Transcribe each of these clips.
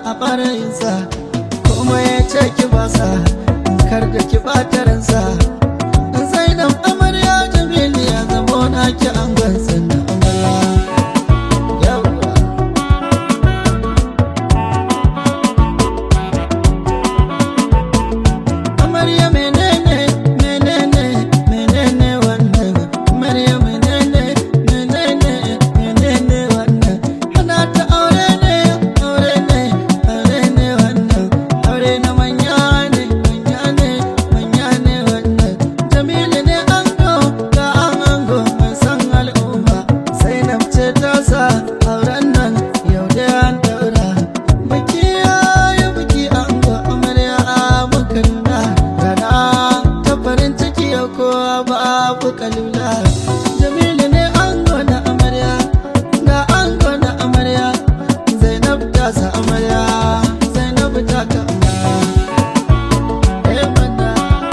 a ɓarayinsa kuma ya ce ki basa kar da ki ɓata ransa zainab amarya jamilu ya zamo na ki an gwansan na amarya yawwa amarya menene menene menene wannan amarya menene menene menene wannan hana ta aure ne aure ne aure ne wannan aure na manya ne manya ne manya ne wannan jamilu ne ango ga an ango mai san al'umma zainab ce ta sa auren nan yau da an daura biki ya biki ango amarya muka nuna rana ta farin ciki ya kowa babu kalula jamilu ne ango na amarya ga ango na amarya zainab ta sa amarya zainab ta ka amarya Eh, mana.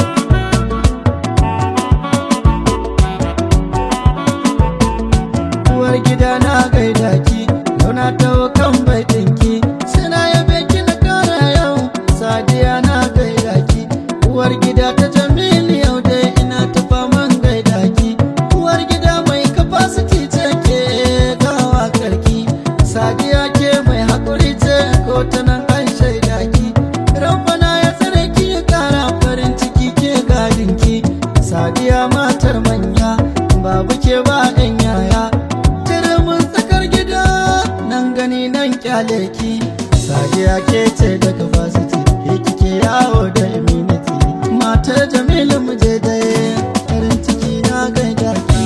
uwar gida na gaida ki yau na taho kan baitinki suna yabe ki na kara yau sadiya na gaida ki uwar gida ta jamilu yau dai ina ta faman gaida ki uwar gida mai capacity ce ke gawa karki sadiya ke mai haƙuri ce ko ta nan an shaida ki rabbana ya tsare ki ya kara farin ciki ke gadinki sadiya matar manya babu ke ba 'yan yaya mun tsakar gida nan gani nan kyale ki sadiya ke ce da capacity ke kike yawo da immunity matar jamilu mu je da farin ciki na gaida ki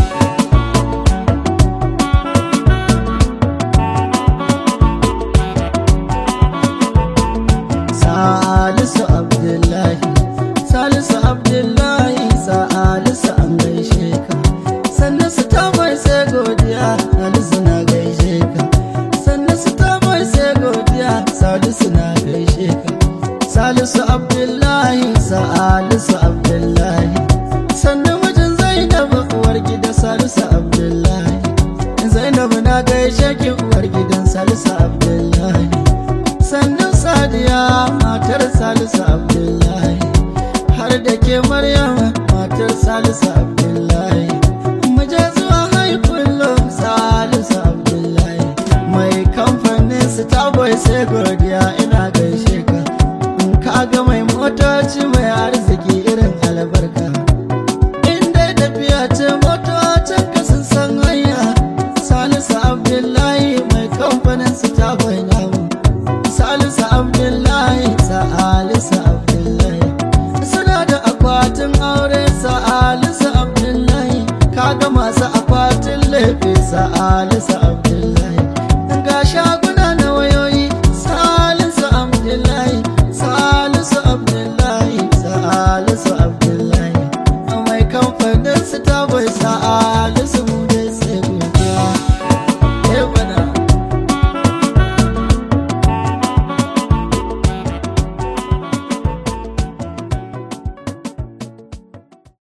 Salisu Abdullahi Salisu Abdullahi Salisu an gaishe ka sannan su ta mai sai godiya Salisu na gaishe ka sannan su ta mai sai godiya Salisu na gaishe ka Salisu Abdullahi Salisu Abdullahi sannan mijin Zainab uwar gida Salisu Abdullahi Zainab na gaishe ki uwar gidan Salisu Abdullahi sannan Sadiya matar Salisu Abdullahi har da ke Maryam matar Salisu Abdullahi muje zuwa haikullum Salisu Abdullahi mai kamfanin Starboy sai godiya ina gaishe ka in ka ga mai motoci mai arziki irin albarka in dai tafiya ce motocin ka sun san hanya Salisu Abdullahi mai kamfanin Starboy namu Salisu Abdullahi Salisu Abdullahi suna da akwatin aure Salisu Abdullahi kaga masu akwatin laifi Salisu Abdullahi